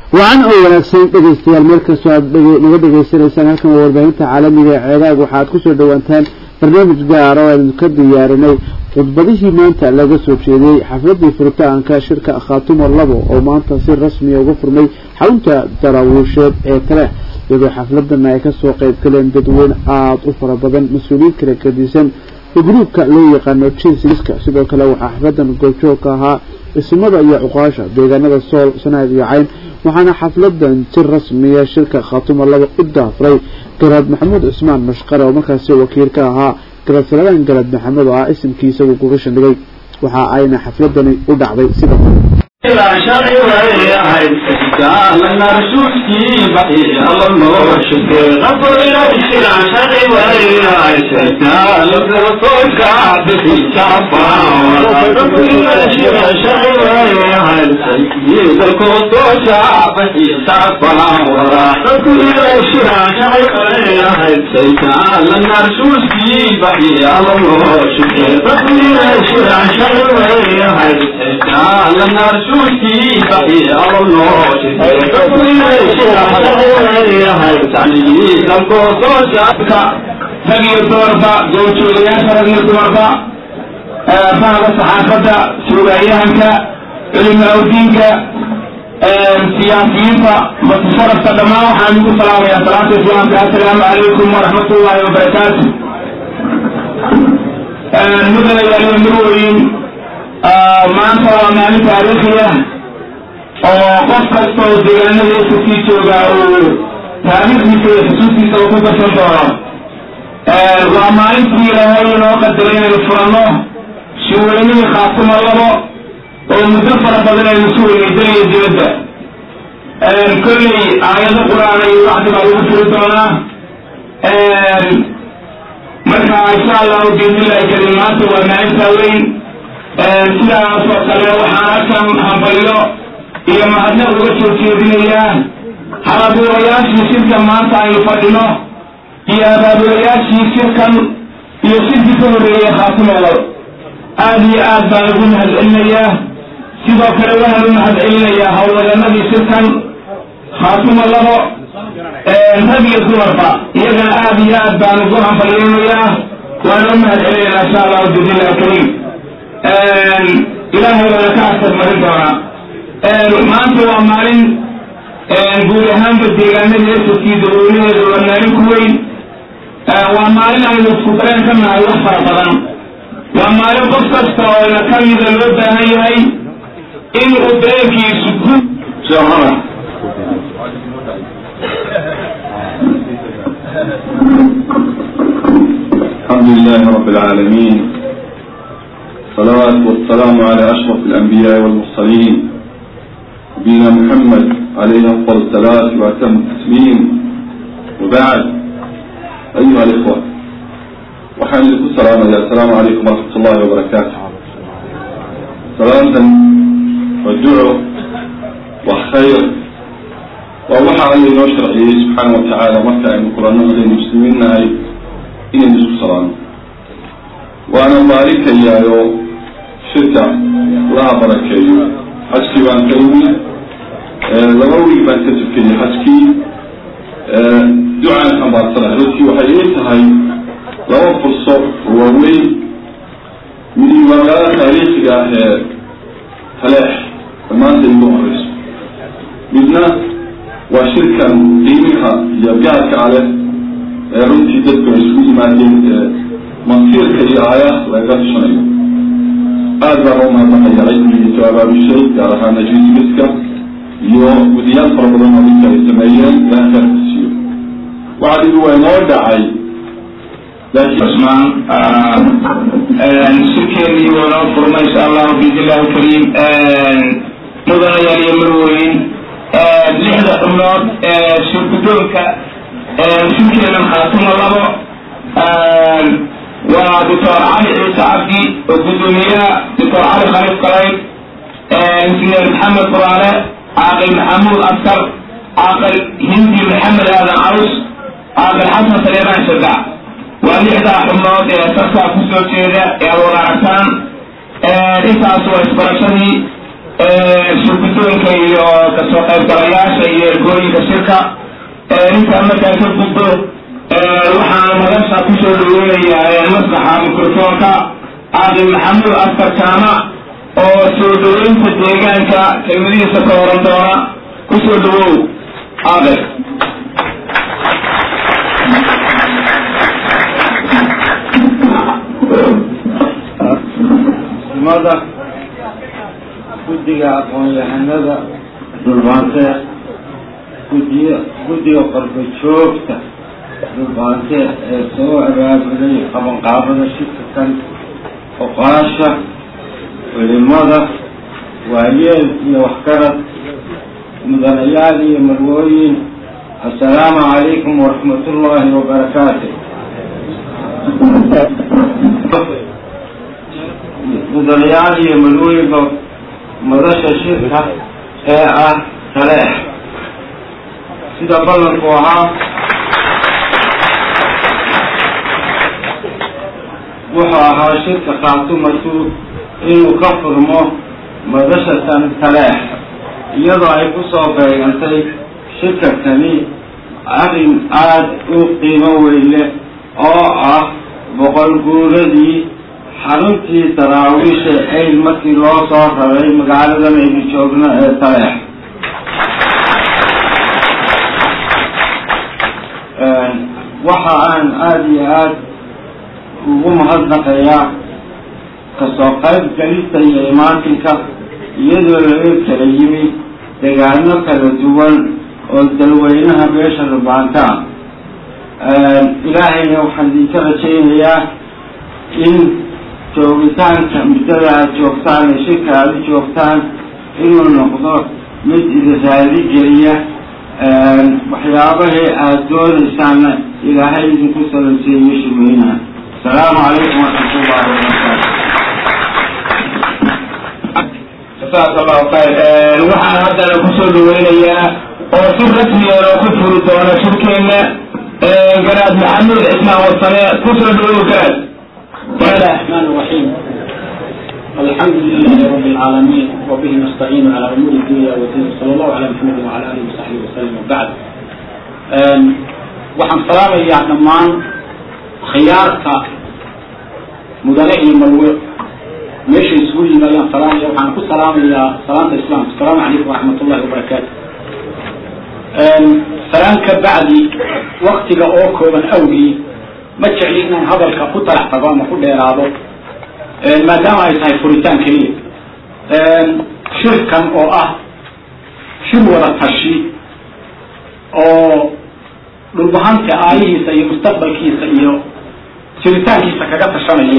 wacan oo wanaagsan dhegaystayaal meel kastoo aad naga dhegaysanaysaan halkan waa warbaahinta caalamiga ee ceegaag waxaad kusoo dhawaantaan barnaamij gaar oo aynu ka diyaarinay khudbadihii maanta laga soo jeediyey xafladii furitaanka shirka khaatumo labo oo maanta si rasmiya uga furmay xarunta daraawiisheed ee taleex iyadoo xafladana ay kasoo qayb galeen dadweyne aada u fara badan mas-uuliyiin kala gadisan oo gruubka loo yaqaano jinsiska sidoo kale waxaa xafladan goobjoog ka ahaa ismada iyo cuqaasha deegaanada sool sanaad iyo cayn waxaana xafladan si rasmiya shirka khaatumo laba u daafray garaad maxamuud cismaan mashqare oo markaasi wakiil ka ahaa garaad saladaan garaad maxamed oo ah isimkii isagu kuga shandhigay waxa ayna xafladani u dhacday sida rag iyo dumarba gowjoogayaasha rag iyo dumarba fahda saxaafadda suugaayahanka culimaauddiinka siyaasiyiinta matasharafka dhammaan waxaan igu salaamayaa salaata islaamka assalaamu calaykum waraxmat ullahi wabarakaatu mudanayaaliyo mirweyn maanta waa maalin taariikhiya oo qof kasta oo deegaanadiisa sii joogaa uu taariikhdiisa iyo xusuustiisa uu ku darsan doono waa maalintii ilaahay inoo qadaray inaynu furanno shiweynihii khaatimo labo oo muddo fara badan aynu su weynaysanaya dibadda kolley aayado qur-aan iyo wacdi baa lagu furi doonaa marka insha allahu biidnillahi karim maanta waa maalintaa weyn sidaasoo kale waxaan halkan hambalyo iyo mahadnaq uga soo jeedinayaa halabuurayaashii shirkan maanta aynu fadhino iyo abaabulayaashii shirkan iyo shirkii ka horreeyey khaatimada aada iyo aad baan ugu mahad celinayaa sidoo kale waxaan u mahad celinayaa howlwadanadii shirkan khaatimo labo rag iyo dumarba iyagana aada iyo aad baan ugu hambalyeynayaa waana u mahad celinaynaa insha allahu biidnillahi kariim ilaahay baana ka asar marin doonaa maanta waa maalin guud ahaanba deegaanada esaskii dadweynaheeda waa maalin ku weyn waa maalin aynu isku dareen ka nahay wax fara badan waa maalin qof kasta oo ina ka mida loo baahan yahay in uu dareenkiisu ku soomada الحمد لله رب العالمين الصلاة والسلام على أشرف الأنبياء والمرسلين نبينا محمد عليه أفضل الصلاة وأتم التسليم وبعد أيها الإخوة وحان لكم السلام السلام عليكم ورحمة الله وبركاته سلامة والدعاء وخير ووحى علي نشر سبحانه وتعالى مكة أن القرآن المسلمين هاي إن نسك سلام وأنا بارك يا يو شتى لا بركة حسكي وأن كلمي laba wiil baan ka tukayay xajkii ducaan xambaarsana runtii waxay ii tahay laba furso oo waaweyn midi waa magaalada taariikhiga ah ee taleex dhammaanta igu horeyso midna waa shirkan qiimiha iyo gaarka aleh ee runtii dadku ay isugu yimaadeen ee masiirka iyo aayaha lagaga tushanayo aad baan u mahadnaqaya cilmigii soo abaabishay gaar ahaan najisiska iyo gudiyaal fara badan oo ninka ay sameeyeen ilaha khayrka siiyo wacdigu waa inoo dhacay cusmaan shirkeedii waa noo furmay insha allahu biidnillahi kariim mudanayaal iyo marweyn lixda xubnood ee shirgudoonka shirkeedan khaatimo labo waa doctor cali ciise cabdi oo guddoomiyaha doctor cali khaliif kalayd injineer maxamed furaale caaqil maxamuud askar caaqil hindi maxamed aadan carus caaqil xasan saleemaan shadac waa lixdaa xubnood ee sarkaa kusoo jeeda ee aad wada aragtaan intaas waa isbarashadii shirgudoonka iyo kasoo qaybgalayaasha iyo ergooyinka shirka intaa markaa ka gudbo waxaan madasha kusoo dhaweynayaa maslaxa microfoonka caaqil maxamuud askar jaamac oo soo dhaweynta deegaanka kelmadihiisa ka horan doona kusoo dhawow caaqil mada guddiga aqoon-yahanada dhulbaantee gudiy guddiga qorba joogta dhulbaantee ee soo abaabulay qabanqaabada shirkakan oqaasha culimada waayeel iyo waxgarad mudanayaal iyo marwooyin assalaamu calaykum waraxmat ullaahi wabarakaatu mudanayaal iyo marwooyinka madasha shirka ee ah taleex sida ballanku ahaa wuxuu ahaa shirka khaatumatu inuu ka furmo madashatan taleex iyadoo ay ku soo beegantay shirkakani arrin aada u qiimo weyle oo ah boqol guuradii xaruntii daraawiisha ayl markii loo soo raray magaaladan aynu joogno ee taleex waxa aan aada iyo aada ugu mahadnaqayaa kasoo qayb galista iyo imaatinka iyadoo laga kala yimi degaano kala duwan oo dalweynaha beesha rubaanta ah ilaahayna waxaan idinka rajaynayaa in joogitaanka muddada aada joogtaan ee shirka aada u joogtaan inuu noqdo mid idin raadi geliya waxyaabahii aada doonaysaana ilaahay idinku salanseeyo shimeynaha asalaamu calaykum waraxmatullahi wabarakaatu jasaaka allahu khayr waxaan haddana kusoo dhaweynayaa oo si rasmiyan oo ku furi doona shirkeenna garaad maxamuud cismaan wasane kusoo dhawow garaad بسم الله الرحمن الرحيم الحمد لله رب العالمين وبه نستعين على امور الدنيا والدين صلى الله على محمد وعلى اله وصحبه وسلم وبعد waxaan salaamayaa dhammaan khiyaarka mudane iyo marwe meesha isugu yimi ayaan salaamaya waxaan ku salaamayaa salaanta islaamka asalaamu calaykum waraxmat ullahi wabarakaatu salaan ka bacdi waktiga oo kooban awgii ma jecli inaan hadalka ku talax tago ama ku dheeraado maadaama ay tahay furitaan keliya shirkan oo ah shir wada tashi oo dhulbahanta aayihiisa iyo mustaqbalkiisa iyo jiritaankiisa kaga tashanayo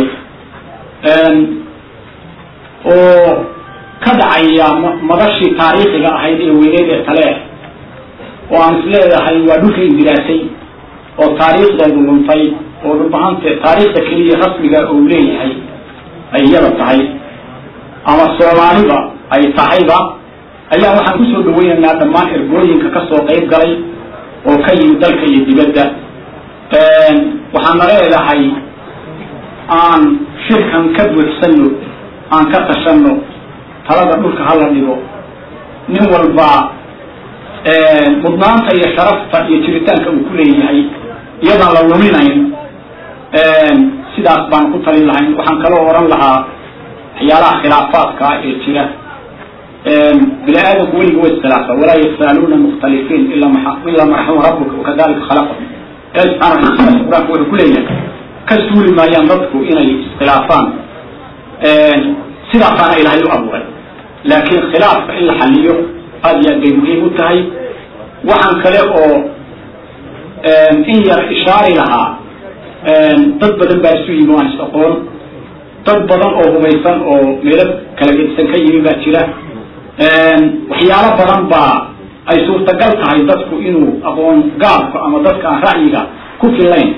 oo ka dhacaya madashii taariikhiga ahayd ee weyneed ee taleex oo aan isleedahay waa dhulka indiraasay oo taariikhdeedu luntay oo dhulbahante taariikhda keliya rasmiga uu leeyahay ay iyada tahay ama soomaaliba ay tahayba ayaa waxaan kusoo dhaweynaynaa dhammaan ergooyinka kasoo qayb galay oo ka yimid dalka iyo dibadda waxaana leedahay aan shirkan ka buuxsano aan ka tashano talada dhulka hala dhigo nin walba mudnaanta iyo sharafta iyo jiritaanka uu ku leeyahay iyadaan la luminayn sidaas baan ku talin lahayn waxaan kaloo oran lahaa waxyaalaha khilaafaadka ah ee jira bini aadamku weliga wa iskhilaafa walaa yasaaluuna mukhtalifiin ila ilaa marxama rabbuka wakadalika khalaqahum ilahi subxana wataala qur-aanka wuxuu ku leeyahay ka suuli maayaan dadku inay iskhilaafaan sidaasaana ilaahay u abuuray laakiin khilaafka in la xaliyo aada iyo aad bay muhiim u tahay waxaan kale oo in yar ishaari lahaa dad badan baa isu yimi waan is aqoon dad badan oo hubaysan oo meelo kala gedisan ka yimi baa jira waxyaalo badan baa ay suurtagal tahay dadku inuu aqoon gaabka ama dadka aan ra'yiga ku filayn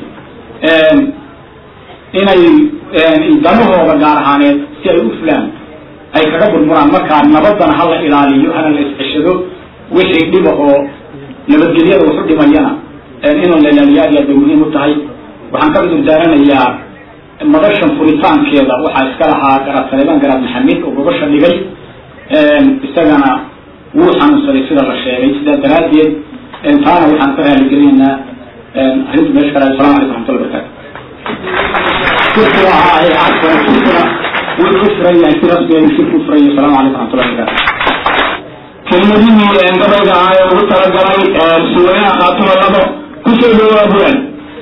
inay danahooda gaar ahaaneed si ay u fulaan ay kaga burburaan markaa nabadana hala ilaaliyo hana la isceshado wixii dhiba oo nabadgelyada waxu dhimayana in la ilaaliyo aad iyo aad bay muhiim u tahay waxaan ka cudur daaranayaa madashan furitaankeeda waxaa iska lahaa garaad saleemaan garaad maxamed oo gobasha dhigay isagana wuu xanuunsaday sida la sheegay sidaa daraaddeed taana waxaan ka raaligelinaynaa arrinta meesha kale asalamu calaykum raxmatullahi barakaatu shirkuna ahaa ee cafwan shirkuna wuxuu furan yahay si rasmiya shirku furan yahay asalamu calaykum raxmatullahi barakaatu kelmadihii gabayga ah ee ugu talagalay suweynaha khaatuma labo kusoo dhowaa bulan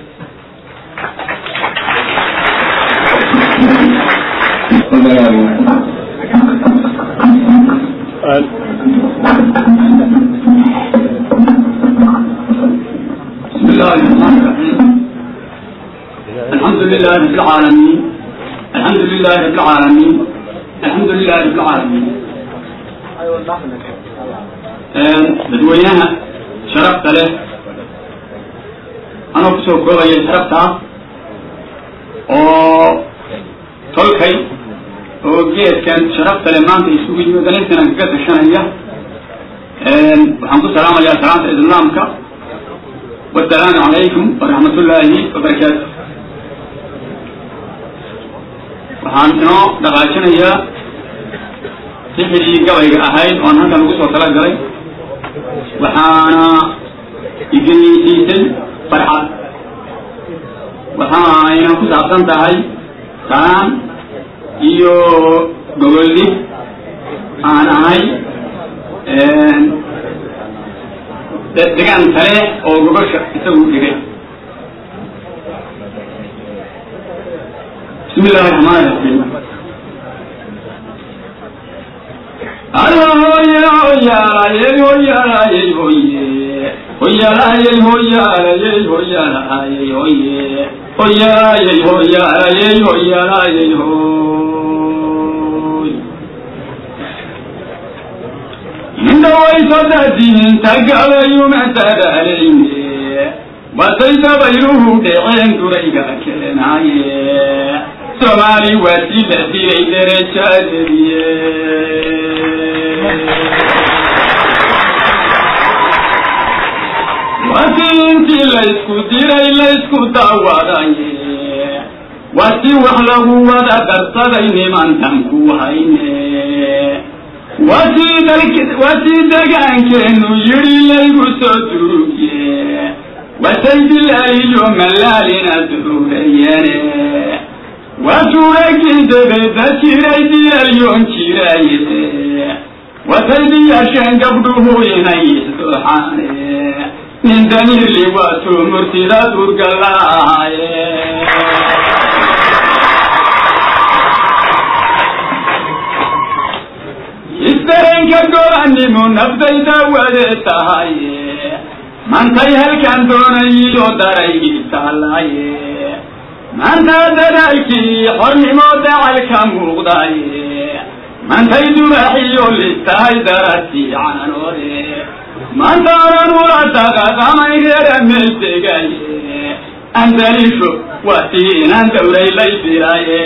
بسم الله الرحمن الرحيم الحمد لله رب العالمين الحمد لله رب العالمين الحمد لله رب العالمين dadweynaha sharafta leh anoo kusoo koobaya sharafta oo tolkay oo geedkan sharafta leh maanta isugu yimid dalintan kaga tashanaya waxaan ku salaamayaa salaanta islaamka wasalaamu calaykum waraxmat ullaahi wabarakaatu waxaan inoo dhaqaajinayaa sixidii gabayga ahayd oon halkan ugu soo tala galay waxaana igenisiisay farxad waxayna ku saabsan tahay salaan iyo gogoldhig aan ahay degaan kale oo gogosha isagu dhigay bismi illahi raxmaan raxiim hoyaalayey hoyaalayey hoye hoyaalayey hoyaalayey hoyaalayey hoye hoyaalayey hoyaalayey hoyaalayey hoy indhawaysadadiinta gabayumatadaaleyne watay dabayluhu dheceen durayga keenaaye soomaali waa si la dilay darajadeediye wati intii laysku diray laysku daawadaye wati wax lagu wada darsaday nimantan ku hayne watii dalk watii degaankeenu yidhi laygu soo durugye watay dilaaliyo malaalina duruurayane watuuragii dabeda jiray diyalyoon jiraye watay diyasheen gabdhuhu inay isdooxaane nin damiirli waatuu murtida durgalaaye isdareenka go'animu nafdayda wade tahaye mantay halkan doonayiyo daraygii taalaye manta dadaalkii xornimo dacalka muuqdaye mantay dubaxiyo listahay darartii caanoode mantaanan ula daqaqamay reera meel degaye andalisho watiinan dawray lay filaye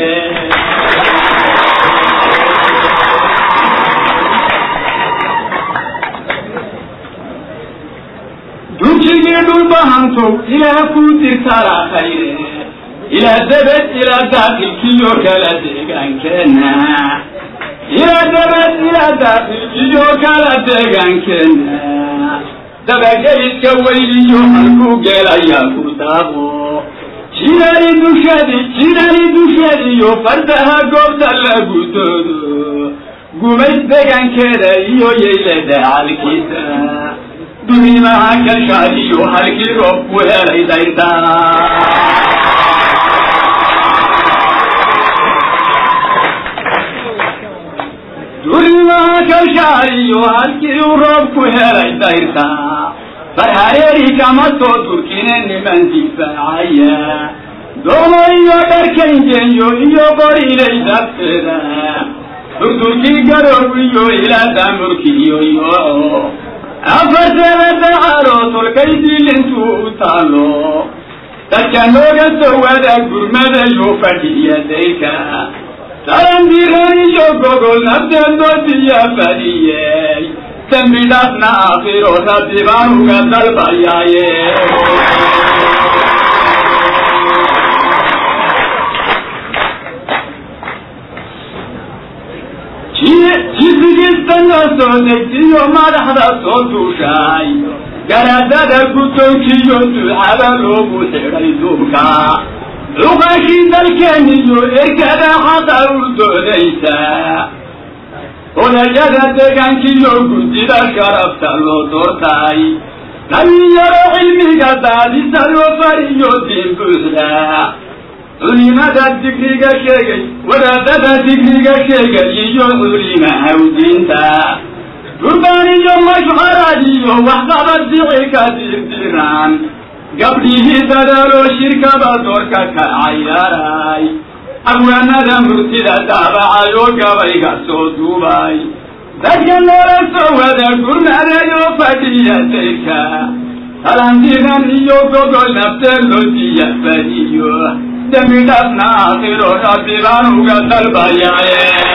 dujigii dhulbahantow ilaa ku dirtala khayre ilaa dabed ilaa daakilkiyo kala deegaankeenna ilaa dabed ilaa daakilkiyo kala deegaankeenna dabageliska weyliyo halkuu geelayaa ku daaqo jidani dushadi jidani dushadiyo fardaha goobta lagu doodo gumays deegaankeeda iyo yeyle dacalkiisa dunimaha kalshaadiyo halkii roob ku helay daydaa dunimaha kalshaadiyo halkii uu roob ku helay dayrtaa farhareeri kama soo durkine niman difaacaya doomo iyo dharkayngenyo iyo qorilay dabteeda durturkii garoob iyo ilaa daamurkiyo yooco afarteeda dacaaloo tolkay dilintuu u taalo dadka nooga soo wada gurmadayo fadhiya dayrka tarandiran iyo gogol nafteedoodiya fadhiyey dembi dhaafna aakhiro rabbi baan uga dalbayaaye jisigistana soo degtiyo madaxda soo duushaay garaadada guddoonkiyo ducada loogu xidhay duubka cuqashii dalkeeniyo ergada xaqa u doodaysa odayada deegaankiyo guddida sharafta loo doortay dhalinyaro cilmiga daadisa loo fariyo diin buuxda culimada digriga sheegay wadaadada digriga sheegay iyo culimahaw diinta gurbaan iyo mashcarad iyo waxqabad dicika dirdiraan gabdhihii dadaaloo shirkaba doorka ka cayaaray abwaanada murtida daabacay oo gabayga soo duubay dadka noola soo wada gurmadayoo fadhiya dayrka talantiran iyo gogol nafteen loo diya fadiyo dembi dhaafna aakhiro rabbi baan uga dalbayaye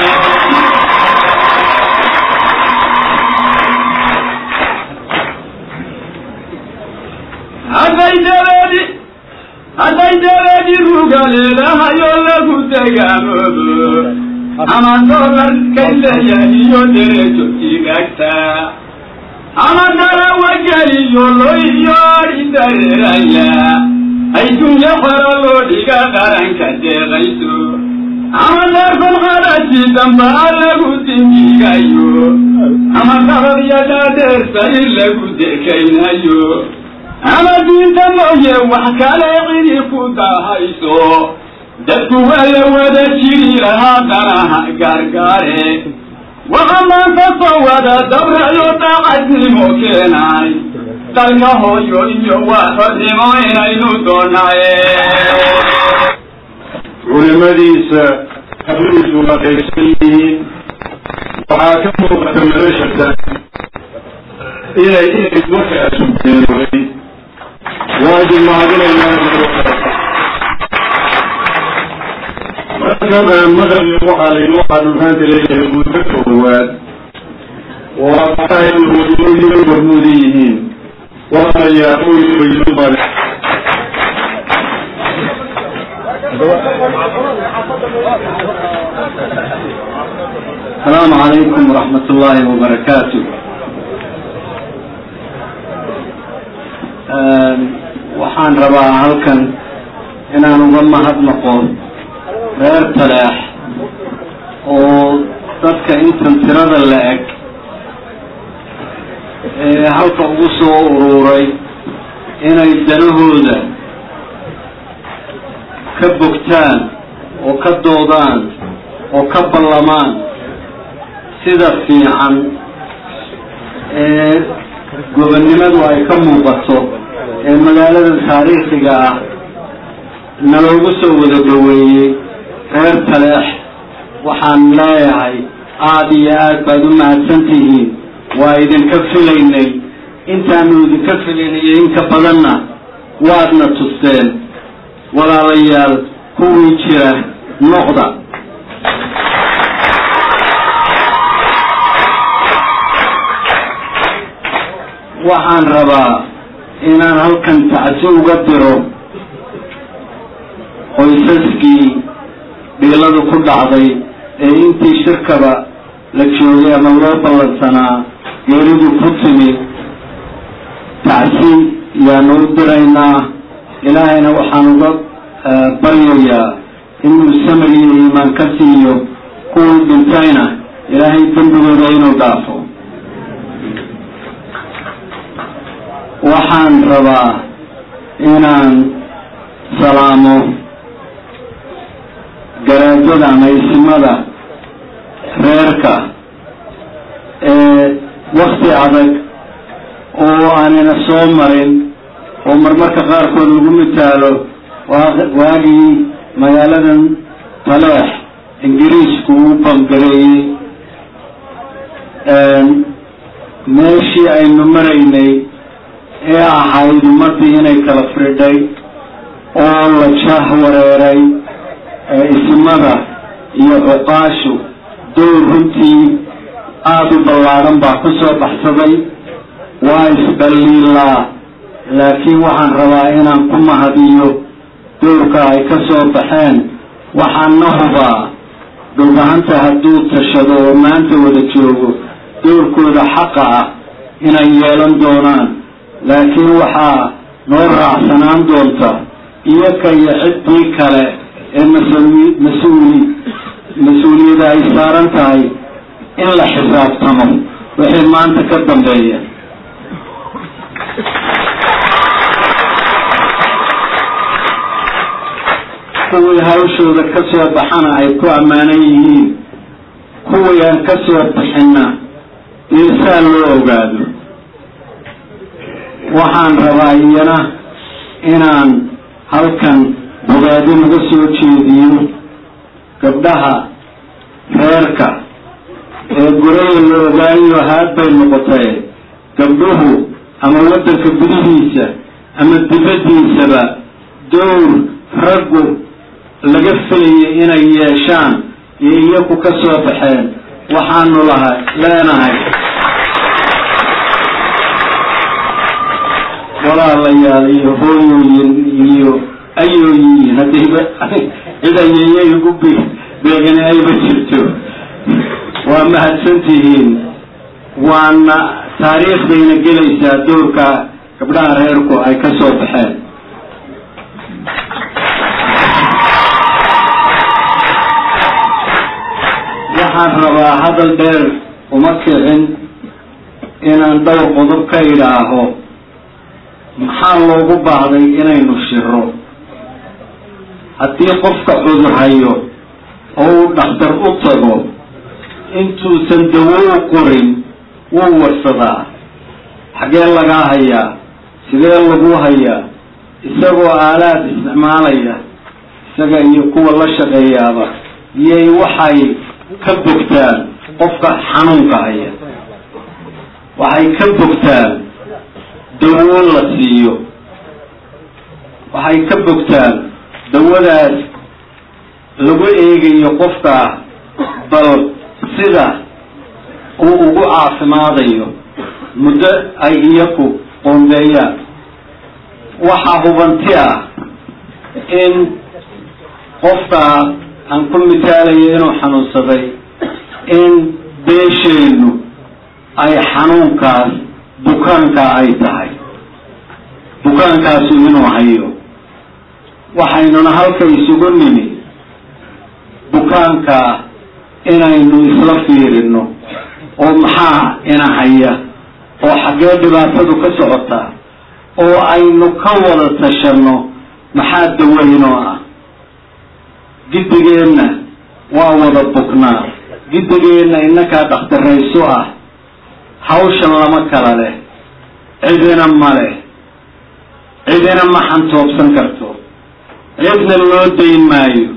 hadday dabeedi hadday dabeedi ruga leedahayoo lagu degaamoobo ama doolar kayleya iyo derejo tigaagta ama darawageliyo loiyo adhi dareeraya ay dunyo xero loo dhiga qaranka deeqayso ama deerfan qaraji damba a lagu dingigayo ama dabadyadaadeersa in lagu dekaynayo ama diinta mooye wax kale cidi ku dahayso dadku wala wada jiri lahaa danaha gaargaare waxa maanta soo wada dabrayo daacadnimo keenay dalka hooyo iyo waa xornimo inaynu doonaye culimadiisa habliisu waa qaybsan yihiin waxaa ka muuqata noloshata inay inay markaasu geerooday waa idin mahadinaynaa markan aan maqlabi waxaa laynoo xanuunhaanta leeyahay muddo koowaad waa maxaa in wadooyinay hormuuda yihiin waanayaa qoys bayso male السلام عليكم ورحمة الله وبركاته waxaan rabaa halkan inaan uga mahadnaqo reer taleex oo dadka intan tirada la eg ee halka ugu soo uruuray inay danahooda ka bogtaan oo ka doodaan oo ka ballamaan sida fiican ee gobonnimadu ay ka muuqato ee magaalada taariikhiga ah naloogu soo wada dhaweeyey reer taleex waxaan leeyahay aada iyo aad baad u mahadsan tihiin waa idinka filaynay intaanu idinka filaynay inka badanna waadna tusteen walaalayaal kuwii jira noqda waxaan rabaa inaan halkan tacsi uga diro qoysaskii dhiiladu ku dhacday ee intii shirkaba la joogay ama loo ballansanaa geeridu ku timi tacsi yaanu u diraynaa ilaahayna waxaan uga baryayaa inuu samir iyo iimaan ka siiyo kuwii dhintayna ilaahay dembigooda inuu dhaafo waxaan rabaa inaan salaamo garaajada ama isimada reerka ee wakti adag oo aanina soo marin oo marmarka qaarkood lagu mitaalo waagii magaaladan taleex ingiriisku uu bangareeyey meeshii aynu maraynay ee ahayd ummaddii inay kala fridhay oo la jah wareeray isimada iyo cuqaashu dowr runtii aada u ballaadhan baa ku soo baxsaday waa isdhaliilaa laakiin waxaan rabaa inaan ku mahadiyo dowrka ay ka soo baxeen waxaana hubaa dhulbahanta hadduu tashado oo maanta wada joogo doorkooda xaqa ah inay yeelan doonaan laakiin waxaa noo raacsanaan doonta iyoka iyo ciddii kale ee mas-uuli mas-uuli mas-uuliyada ay saaran tahay in la xisaabtamo wixii maanta ka dambeeya kuwii hawshooda ka soo baxana ay ku ammaanan yihiin kuwii aan ka soo bixinna iirsaa loo ogaado waxaan rabaa iyana inaan halkan bogaadi naga soo jeediyo gabdhaha reerka ee guraya la ogaayo haad bay noqotay gabdhuhu ama waddanka gudihiisa ama dibaddiisaba dowr raggu laga filayay inay yeeshaan iyo iyaku ka soo baxeen waxaanu laha leenahay walaalayaal iyo hooyooyin iyo ayooyiin haddiiba cid ayeeyay ugu b beegani ayba jirto waa mahadsantihiin waana taariikhdayna gelaysaa doorka gabdhaha reerku ay ka soo baxeen waxaan rabaa hadal dheer uma kicin inaan dhowr qodob ka idhaaho maxaa loogu baahday inaynu shiro haddii qofka cudur hayo oo uu dhakhtar u tago intuusan dawo u qorin wuu warsadaa xaggee lagaa hayaa sidee lagu hayaa isagoo aalaad isticmaalaya isaga iyo kuwa la shaqeeyaaba iyay waxay ka bogtaan qofka xanuunka haya waxay ka bogtaan dawo la siiyo waxay ka bogtaan dawadaas lagu eegayo qofka bal sida uu ugu caafimaadayo muddo ay iyaku qoondeeyaan waxaa hubanti ah in qofka aan ku mitaalayo inuu xanuunsaday in beesheennu ay xanuunkaas bukaanka ay tahay bukaankaasu inuu hayo waxaynuna halka isugu nimi bukaanka inaynu isla fiirino oo maxaa ina haya oo xaggee dhibaatadu ka socotaa oo aynu ka wada tashanno maxaa daweynoo ah giddigeenna waa wada buknaa giddigeenna innakaa dhakhtarayso ah hawshan lama kala leh cidina ma leh cidina ma xantoobsan karto cidna loo dayn maayo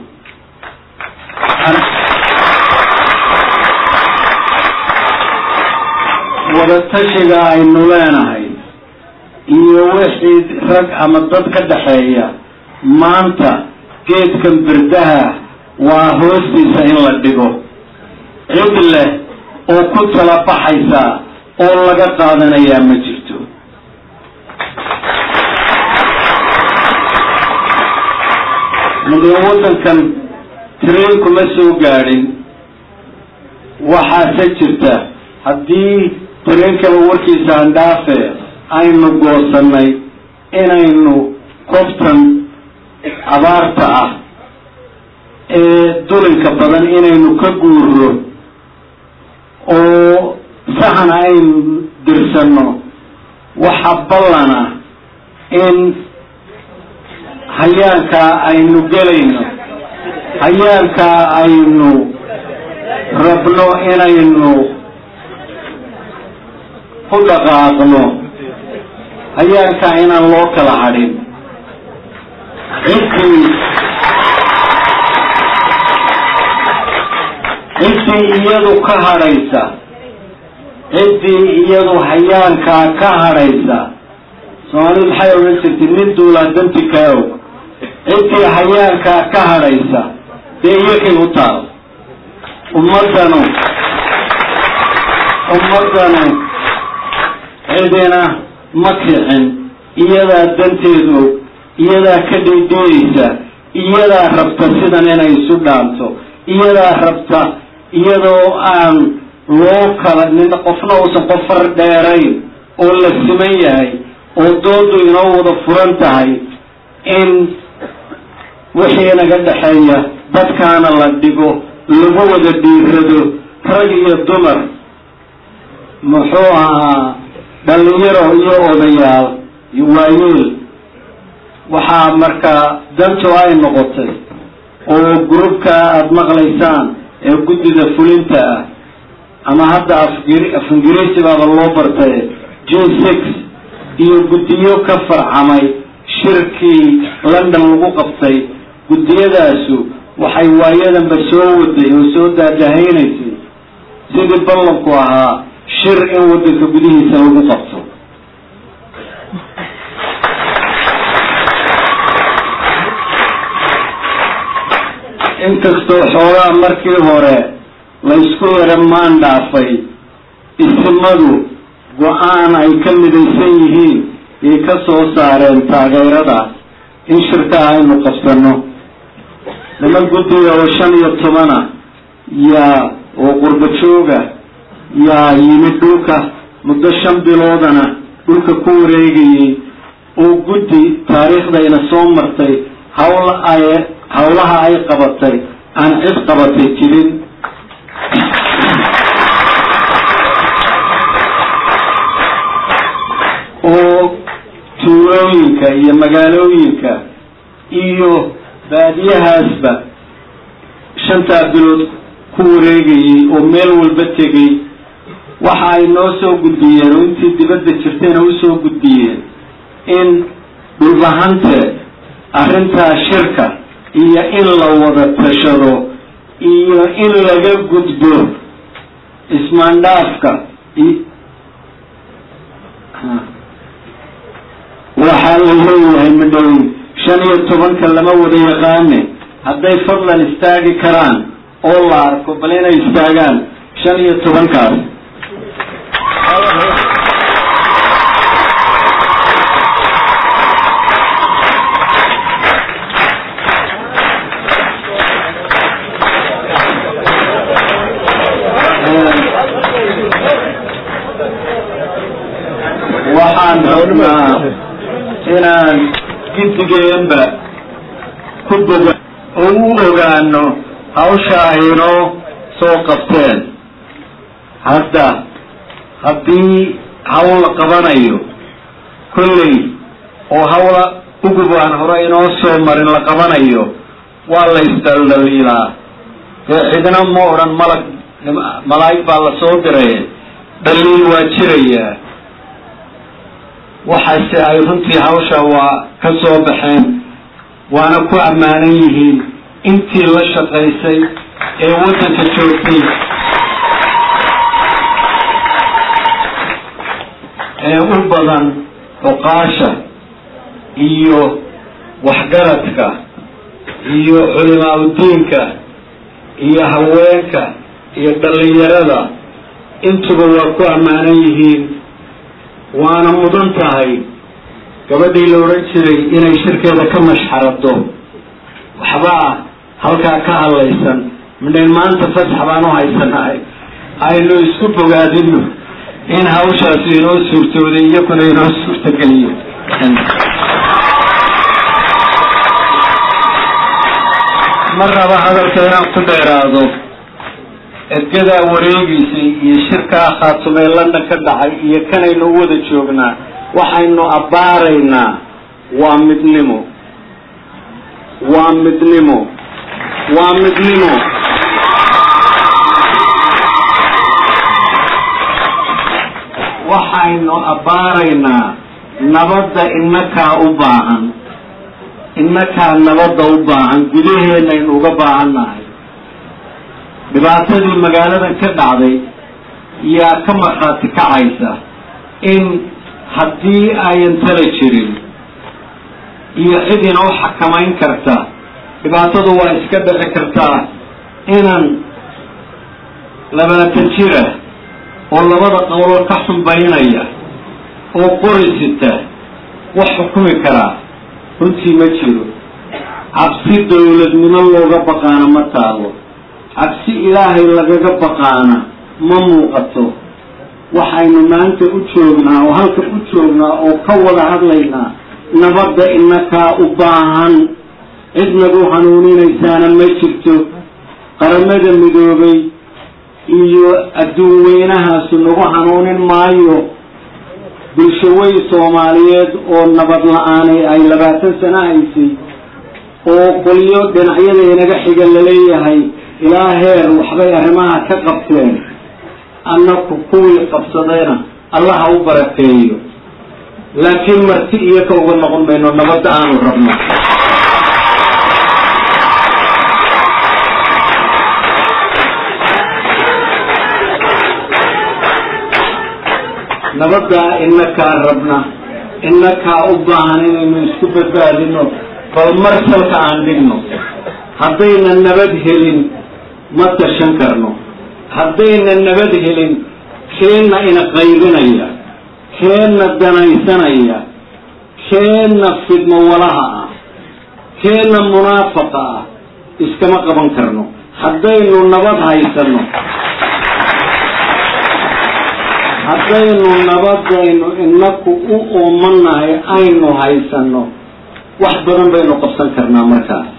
wadatashiga aynu leenahay iyo wixii rag ama dad ka dhaxeeya maanta geedkan birdaha waa hoostiisa in la dhigo cid leh oo ku tala baxaysa oo laga qaadanayaa ma jirto mudane waddankan train kuma soo gaadhin waxaase jirta haddii tareenkaba warkiisa andhaafe aynu goosannay inaynu koftan abaarta ah ee dulinka badan inaynu ka guuro oo saxan aynu dirsanno waxa ballana in hayaankaa aynu gelayno hayaankaa aynu rabno inaynu ku dhaqaaqno hayaankaa inaan loo kala hadhin ciddii ciddii iyadu ka hadhaysa ciddii iyadu hayaankaa ka hadhaysa soomaalidu maxay odhan jirtay nin duulaa danti kaa og ciddii hayaankaa ka hadhaysa dee iyakay u taal ummaddanu ummaddanu cidina ma kicin iyadaa danteed og iyadaa ka dhaydhooyeysa iyadaa rabta sidan inay isu dhaanto iyadaa rabta iyadoo aan loo kala nin qofna uusan qof far dheerayn oo la siman yahay oo doodu inoo wada furan tahay in wixii naga dhexeeya dadkaana la dhigo lagu wada dhiirado rag iyo dumar muxuu ahaa dhalinyaro iyo odayaal iyo waayeel waxaa markaa dantu ay noqotay oo grubka aada maqlaysaan ee guddida fulinta ah ama hadda afgir af ingiriisi baaba loo bartay j six iyo guddiyo ka farcamay shirkii london lagu qabtay guddiyadaasu waxay waayadanba soo waday oo soo daadahaynaysay sidii ballanku ahaa shir in waddanka gudihiisa lagu qabto inkastoo xoogaa markii hore laysku yara maan dhaafay isimadu go-aan ay ka midaysan yihiin yay ka soo saareen taageeradaas in shirkaa aynu qabsano niman guddiga oo shan iyo tobana yaa oo qurba jooga yaa yimid dhulka muddo shan biloodana dhulka ku wareegayay oo guddi taariikhdayna soo martay hawl ay hawlaha ay qabatay aan cid qabatay jirin oo tuulooyinka iyo magaalooyinka iyo baadiyahaasba shantaa bilood ku wareegayay oo meel walba tegay waxa ay noo soo gudbiyeen oo intii dibadda jirtayna usoo gudbiyeen in dhulbahante arrintaa shirka iyo in la wada tashado iyo in laga gudbo ismaandhaafka waxaa la leeyahay midhow shan iyo tobanka lama wada yaqaane hadday fadlan istaagi karaan oo la arko bal inay istaagaan shan iyo tobankaas waxaan rabnaa inaan gidigeenba ku boga oo u ogaano hawsha ay inoo soo qabteen hadda haddii hawl la qabanayo kolley oo hawla ugub aan hore inoo soo marin la qabanayo waa la isdaldaliilaa dee cidna ma odhan malag malaa'ig baa la soo diray dhaliil waa jirayaa waxaase ay runtii hawsha waa ka soo baxeen waana ku ammaanan yihiin intii la shaqaysay ee waddanka joogtay ee u badan cuqaasha iyo waxgaradka iyo culimaa-udiinka iyo haweenka iyo dhallinyarada intuba waa ku ammaanan yihiin waana mudan tahay gabadhii la odhan jiray inay shirkeeda ka mashxarado waxbaa halkaa ka hadlaysan midhayn maanta fasax baan u haysanahay aynu isku bogaadino in hawshaasi inoo suurtooday iyakuna inoo suurtageliyo ma raba hadalka inaan ku dheeraado ergadaa wareegiisay iyo shirkaa khaatumee london ka dhacay iyo kanaynu u wada joognaa waxaynu abbaaraynaa waa midnimo waa midnimo waa midnimo waxaynu abbaaraynaa nabadda inakaa u baahan inakaa nabadda u baahan gudaheennaynu uga baahannahay dhibaatadii magaaladan ka dhacday yaa ka markhaati kacaysa in haddii ayan tala jirin iyo cid inoo xakamayn karta dhibaatadu waa iska dhici kartaa inan labaatan jira oo labada qowlo ka xumbaynaya oo qorisita wax xukumi karaa runtii ma jiro cabsi dawladnimo looga baqaana ma taalo cabsi ilaahay lagaga baqaana ma muuqato waxaynu maanta u joognaa oo halka u joognaa oo ka wada hadlaynaa nabadda inakaa u baahan cid nagu hanuuninaysaana ma jirto qaramada midoobay iyo adduun weynahaasu nagu hanuunin maayo bulshawey soomaaliyeed oo nabad la-aanay ay labaatan sano haysay oo qolyo dhinacyada inaga xiga laleeyahay ilaa heer waxbay arrimaha ka qabteen annaku kuwii qabsadayna allaha u barakeeyo laakiin marti iyo ka uga noqon mayno nabadda aanu rabno nabaddaa inakaa rabna inakaa u baahan inaynu isku badbaadino bal marsalka aan dhigno haddayna nabad helin ma tashan karno haddayna nabad helin keenna ina qaybinaya keenna danaysanaya keenna fidmo walaha ah keenna munaafaqa ah iskama qaban karno haddaynu nabad haysano haddaynu nabadaynu inaku u oomanahay aynu haysano wax badan baynu qabsan karnaa markaas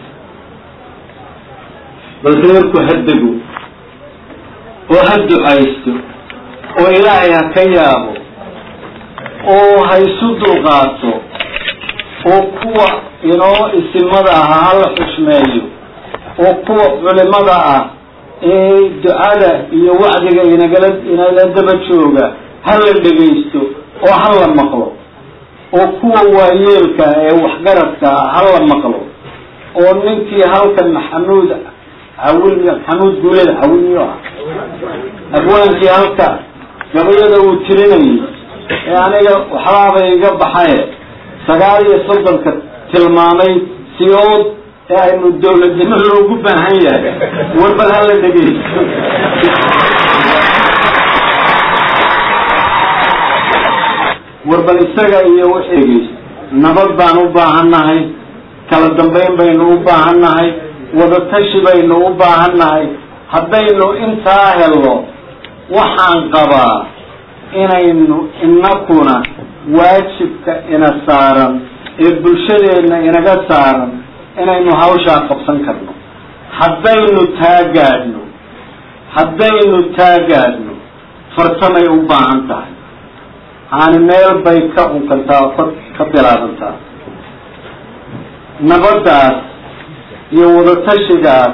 bal reerku ha dego oo ha ducaysto oo ilaahay ha ka yaabo oo ha isu dulqaato oo kuwa inoo isimada ah hala xushmeeyo oo kuwa culimada ah ee ducada iyo wacdiga inagala inala daba jooga ha la dhegaysto oo ha la maqlo oo kuwa waayeelka ee waxgaradka ah ha la maqlo oo ninkii halkan maxamuud cawil maxamuud guuled cawilyo ah abwaankii halka gabayada uu tirinayay ee aniga waxbaabay iga baxaye sagaal iyo soddonka tilmaamay siyood ee aynu dawladnimo loogu baahan yahay warbal hala dhegaysto warbal isaga iyo wixii dhegaysto nabad baan u baahannahay kala dambayn baynu u baahannahay wadatashi baynu u baahannahay haddaynu intaa helno waxaan qabaa inaynu inakuna waajibka ina saaran ee bulshadeenna inaga saaran inaynu hawshaa qabsan karno haddaynu taagaadhno haddaynu taagaadhno farsamay u baahan tahay haani meel bay ka unkantaa oo ka bilaabantaa nabaddaas iyo wadatashigaas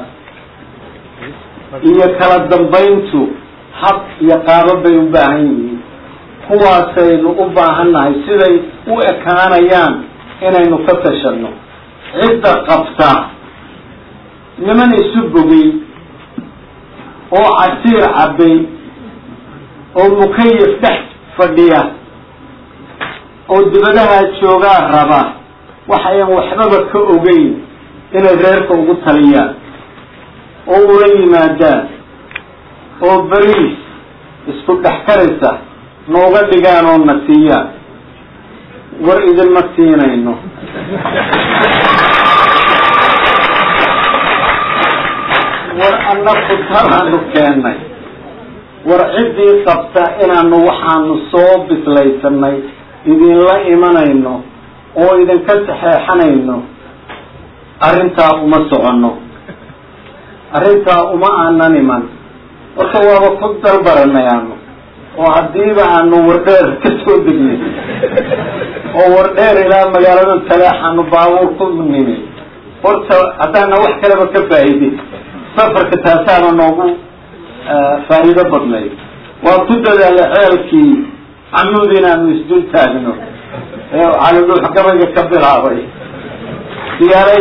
iyo kala dambayntu hab iyo qaabo bay u baahan yihiin kuwaasaynu u baahannahay siday u ekaanayaan inaynu ka tashanno cidda qabta niman isu bogay oo casiir cabbay oo mukayif dhex fadhiya oo dibadaha joogaa raba waxayan waxbaba ka ogeyn inay reerka ugu taliyaan oo ula yimaadaan oo beriis isku dhex karaysa nooga dhigaan oo na siiyaan war idinma siinayno war annaku talaanu keennay war ciddii qabta inaanu waxaanu soo bislaysanay idinla imanayno oo idinka saxeexanayno arrintaa uma soconno arrintaa uma aanan iman marka waaba ku dalbaranay aanu oo haddiiba aanu wardheer ka soo degnay oo wardheer ilaa magaalada taleexaanu baabuur ku nimi horta haddaana wax kaleba ka faa'iidin safarka taasaana noogu faa'iido badnay waa ku dadaala ceelkii camuud inaanu isdul taagno ee calidhuux gabayga ka bilaabay diyaaray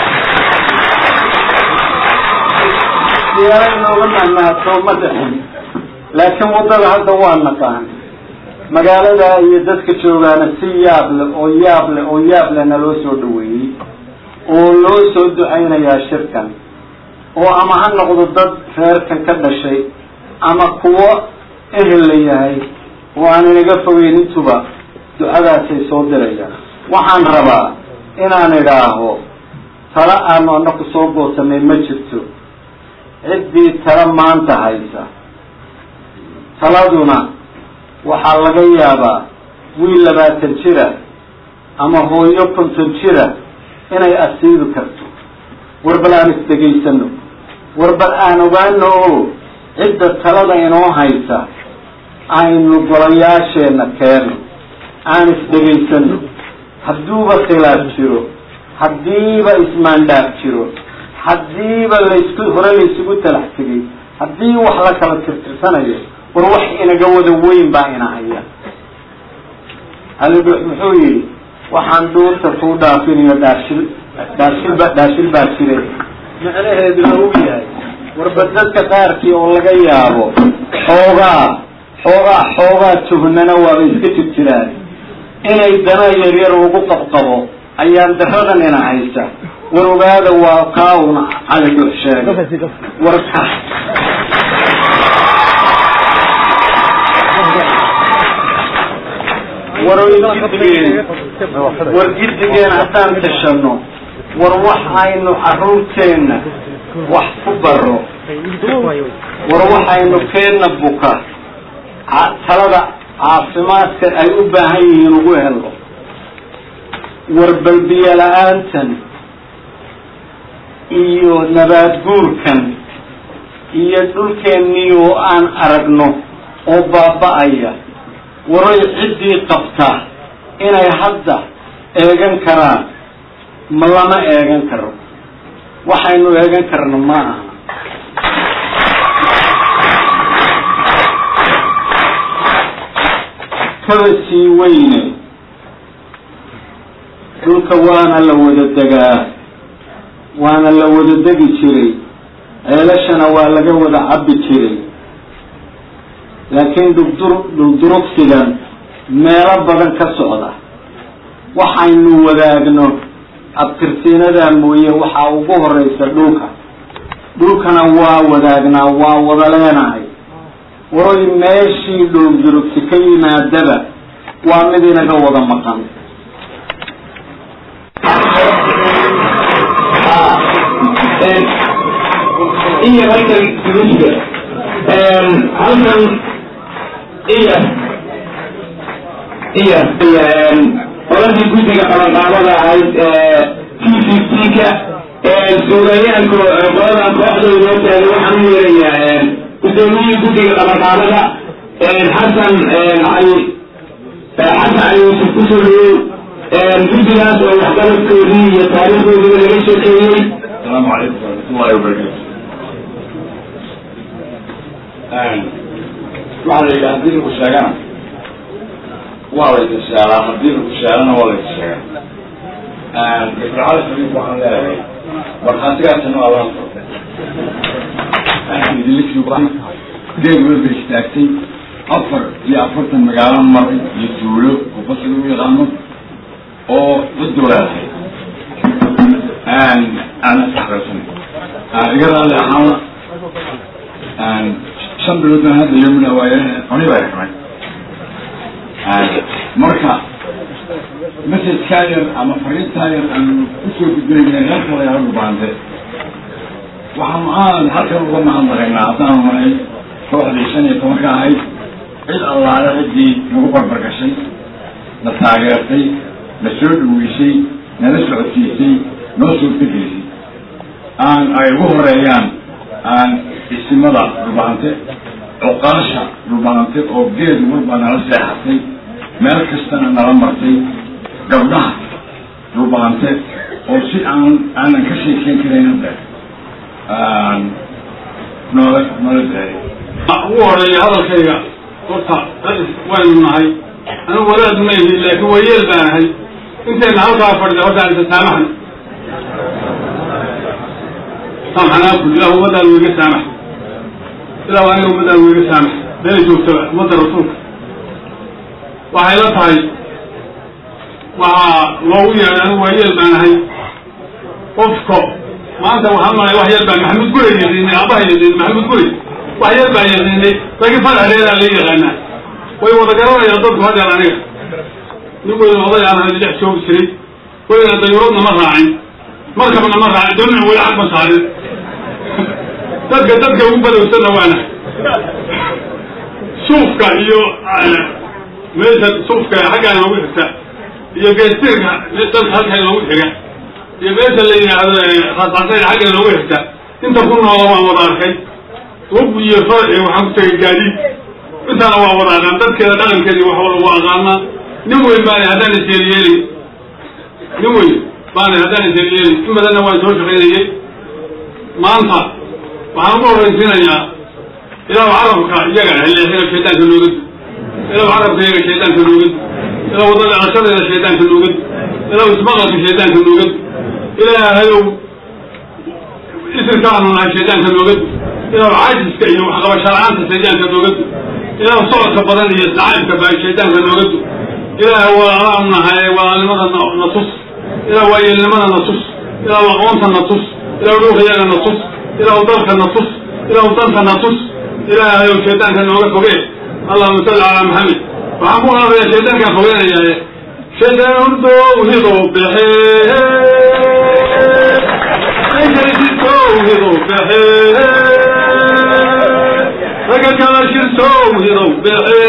diyaaray nooga nahnaato ma dhixin laakiin waddada hadda waa naqaan magaalada iyo dadka joogaana si yaab le oo yaab le oo yaab lena loo soo dhaweeyey oo loo soo ducaynayaa shirkan oo ama ha noqdo dad reerkan ka dhashay ama kuwo ehel la yahay oo aan inaga fogeyn intuba ducadaasay soo dirayaan waxaan rabaa inaan idhaaho tala aanu anaku soo goosanay ma jirto ciddii tala maanta haysa taladuna waxaa laga yaabaa wiil labaatan jira ama hooyo konton jira inay asiibi karto war bal aan isdhegaysano war bal aan ogaano oo cidda talada inoo haysa aynu golayaasheenna keeno aan isdhegaysano hadduuba khilaaf jiro haddiiba ismaandhaaf jiro haddiiba laysku hore laysugu talax tegay haddii wax la kala tirtirsanayo war wax inaga wada weyn baa ina haya halidux muxuu yidhi waxaan dhuurta kuu dhaafinayo dhaashil dhaashilba dhaashil baa jire macnaheeduna uu yahay warba dadka qaarkii oo laga yaabo xoogaa xoogaa xoogaa tuhnana waaba iska jir jiraan inay dana yaryar ugu qabqabo ayaan daradan ina haysa war ogaada waa kaawna cali dux sheegay warka war gidigeen war gidigeen haddaan tashano war wax aynu caruurteenna wax ku baro war waxaynu keenna buka talada caafimaadka ay u baahan yihiin ugu helo war balbiyo la-aantan iyo nabaad guurkan iyo dhulkeennii oo aan aragno oo baaba-aya waray ciddii qabta inay hadda eegan karaan ma lama eegan karo waxaynu eegan karno ma aha kaba sii weyne dhulka waana la wada degaa waana la wada degi jiray ceelashana waa laga wada cabbi jiray laakiin dhugdur dhugdurugsigan meelo badan ka socda waxaynu wadaagno abtirsiinadaa mooye waxaa ugu horeysa dhulka dhulkana waa wadaagnaa waa wada leenahay waroy meeshii dhulgurugsi ka yimaadaba waa mid inaga wada maqan iyo halkan gudiga halkan iyo iyo qoladii guddiga qabanqaabada ahayd t fifty-ka suugayaanku qoladan kooxda inoo taagay waxaan u yeerayaa guddoomiyihii guddiga qabanqaabada xasan cali xasan cali yuusuf kusoo dhawow guddigaas oo waxqabadkoodii iyo taariikhdoodiiba laga sheekeeyey السلام عليكم ورحمة الله وبركاته. waxaa la yidhaha haddii lagu sheegana waa laysa sheegaa haddii lagu sheegana waa laysa sheegaa ifracada xabiib waxaan leeyahay markhaatigaasina waa laga soo geed walba istaagtay afar iyo afartan magaalo maray iyo tuulo oo bas lagu yaqaano oo ciddu leedahay aan isxaqaysan iga raali ahaana shan bilood baan hadda yomina waaye cuni baa xumay marka message-kaa yar ama fariintaa yar aan kusoo gudbinayna reerka la yaro dhubaante waxaan aan halkan uga mahadnaqaynaa haddaanu nahay kooxdii shan iyo tobanka ahayd cid allaale ciddii nagu barbar gashay na taageertay na soo dhaweysay nala socodsiisay noo suurtagelisay aan ay ugu horeeyaan aan isimada dhulbahante cuqaasha dhulbahante oo geed walba nala seexatay meel kastana nala martay gabdhaha dhulbahante oo si aan aanan ka sheekeyn karayn hadda noola noola daayay ugu horeeya hadalkayga horta waynu nahay anigu wadaad ma ihi laakiin wayeel baan ahay intayna halkaa fadhida horta aan isasaamaxno samxanaaku ilah ummadaan wiiga saamax ilah aniga ummadaan wiiga saamax meela joogtaba ummadda rasuulka waxay la tahay waxaa loogu yeedhay anigu waayeel baan ahay qofka maanta waxaan malay wax yar baan maxamed gurey yaqiinay aabaha yaqiinay maxamed gurey wax yar baan yaqiinay laakiin faraxdeedaa la yaqaanaa way wada garanayaan dadku hadeer aniga nin weyna oday aan ahay dhex joogi jiray weyna dayuuradna ma raacin markabna ma raacin doonina weli xag ma saarin dadka dadka ugu badowsanna waana suufka iyo meesha suufka xaggaa inoogu xigta iyo geestirka dalka halka inoogu xiga iyo meesha la yidhaahdo raascasayn xagga inoogu xigta inta ku noola waan wada arkay wug iyo far iyo waxaan ku tegay gaadiid intaana waa wada aqaan dadkeeda dhaqankeedii wax walba waa aqaanaa nin weyn baana haddaan isyeelyeeli nin weyn baana haddaan isyeelyeeli in badanna waan soo shaqaynayay maanta waxaan ugu horraysiinayaa ilaahu carabka iyaga heleexina shaydaanka noogad ilaahu carabka iyaga shaydaanka noogad ilaahu wadada dhaqashadeeda shaydaanka noogad ilaahu ismaqalka shaydaanka noogad ilaahayow isirkaanu nahay shaydaanka noogad ilaahu caajiska iyo waxqabasho la-aanta shaydaanka noogad ilaahu socodka badan iyo sacaybka baa shaydaanka noogad ilaahay walaalaanu nahay walaalnimada na tus ilaahu waayeelnimada na tus ilaahu aqoonta na tus ilaahu dhuuqiyaga na tus ilaahu dalka na tus ilaahu danta na tus ilaahayow shaydaanka nooga foge allahuma salli calaa maxamed waxaan ku qaadaya shaydaankaan fogeenayaaye shaydaan hurdowhido bexe aykarisitowhido bexe raga kala shirtowhidow bexe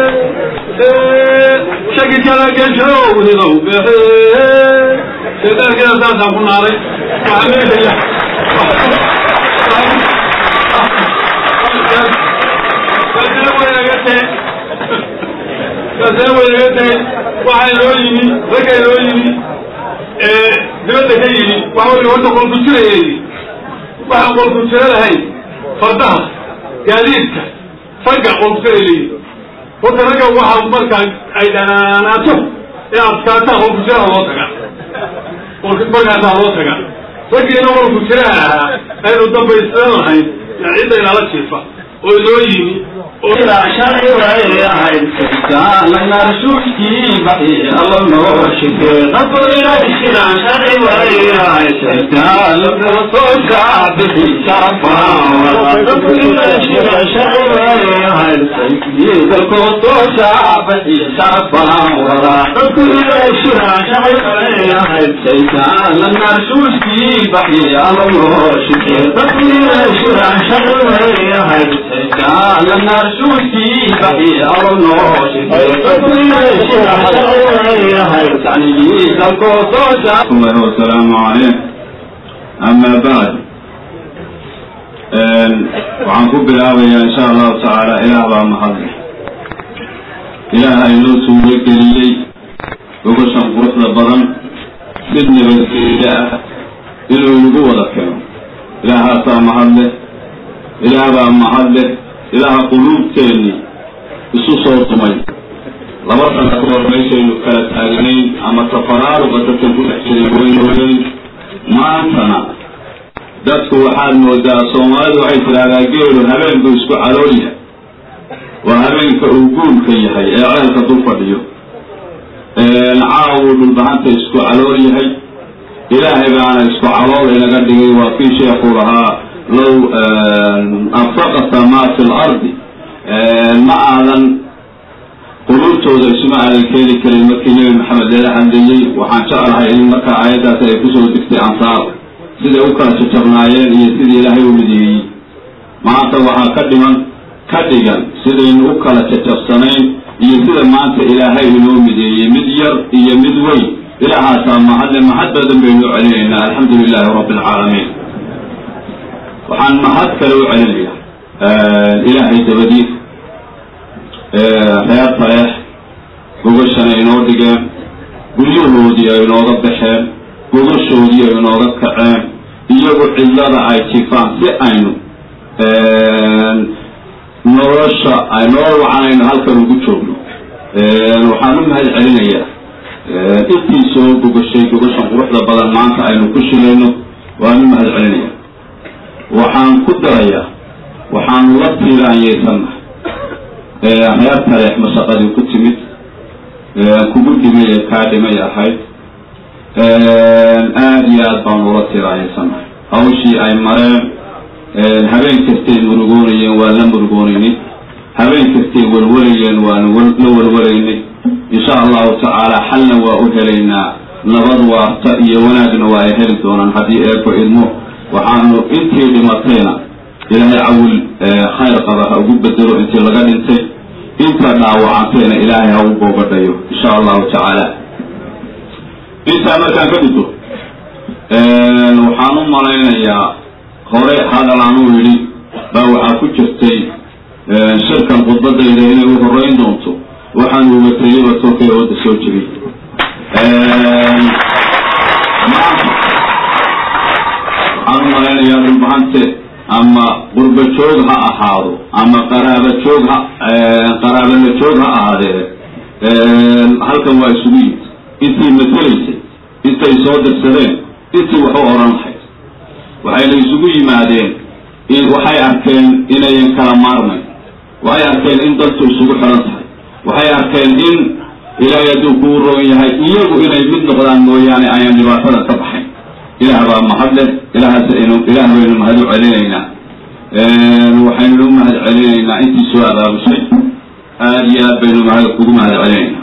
shagi kala geshowhidow bexe shaydaankeeda saasaan ku naaday waxaa meeshaya kasee waynaga tegey waxaa inoo yimi ragga inoo yimi dibadda ka yimi waxa wey horta qolku jiraya yidhi waxaan qolku jiro lahayn fardaha gaadiidka ragga qolku jira layidhi horta ragga waxa markaa ay dhanaanaato ee adkaataa qolku jiraha loo taga markaasaa loo taga raggiina qolku jiraha ahaa aynu dambaysan lahayn yaa cidda inala jiifa oo inoo yimi الله والسلام عليه أما بعد waxaan ku bilaabayaa insha allahu tacaala ilaah baa mahadle ilaaha inoo suuro geliyey gogoshan quruxda badan mid nabadgeliya ah inuu igu wada keeno ilaahaasaa mahadle ilaah baa mahadle ilaaha quluubteennii isu soo dumay laba sana ka hor meeshaynu kala taagnayn ama tafaraaruqa dadkan ku dhex jiray weynoweyn maantana dadku waxaad moodaa soomaalidu waxay tidhaahdaa geelu habeen buu isku calool yahay waa habeenka uu guulka yahay ee ceelka dul fadhiyo caawuu dhulbahanta isku calool yahay ilaahay baana isku calool inaga dhigay waa kii sheekuu lahaa low anfaqata maa fi lardi ma aadan quluubtooda isuma aadan keeni karin markii nebi maxamed leela hadlayey waxaan jeclahay in markaa aayaddaasi ay kusoo degtay ansaar siday u kala jajabnaayeen iyo sidii ilaahay u mideeyey maanta waxaa ka dhiman ka dhigan sidaynu u kala jajabsanayn iyo sida maanta ilaahay inoo mideeyey mid yar iyo mid weyn ilaahaasaa mahadle mahad badan baynu celinaynaa alxamdu lilaahi rabbi alcaalamiin waxaan mahad kale u celinayaa ilaahay dabadiis reer taleex gogashana inoo dhigeen guryahoodii ay inooga baxeen gogashoodii ay inooga kaceen iyagu cidlada ay jifaan si aynu nolosha ay nolol wacan aynu halkan ugu joogno waxaan u mahad celinayaa intii soo gogashay gogashan quruxda badan maanta aynu ku shilayno waan u mahad celinayaa waxaan ku darayaa waxaanu la tiiraanyeysannahay reer taleex mashaqadii ku timid kugu dhimay ee kaa dhimay ahayd aada iyo aad baanu ula tiiraanyeysannahay hawshii ay mareen habeen kastay murugoonayeen waa la murugoonaynay habeen kastay walwalayeen waanu la walwalaynay insha allahu tacaala xalna waa u helaynaa nabad waarta iyo wanaagna waa ay heli doonaan haddii eebbo idmo waxaanu intii dhimatayna ilaahay cawil khayr qaba ha ugu bedelo intii laga dhintay inta dhaawacanteena ilaahay ha u boogadhayo insha allahu tacaala intaa markaan ka gudbo waxaan u malaynayaa hore hadal aan u yidhi baa waxaa ku jirtay shirkan khudbadayda inay u horeyn doonto waxaan ugatayaba tolkay ooda soo jiray waxaan u malaynayaa dhulbahante ama qurba joog ha ahaado ama qaraaba joog ha qaraabala joog ha ahaadee halkan waa isugu yimid intii matelaysay intay soo dirsadeen intii wax u oran lahayd waxayna isugu yimaadeen waxay arkeen inayan kala maarmayn waxay arkeen in dadku isugu xiran tahay waxay arkeen in ilaahay hadduu kuu roon yahay iyagu inay mid noqdaan mooyaane ayaan dhibaatada ka baxayn ilaah baa mahad leh ilahaas aynu ilaah baynu mahad u celinaynaa waxaynu u mahad celinaynaa intii soo abaabushay aada iyo aad baynu mahad ugu mahad celinaynaa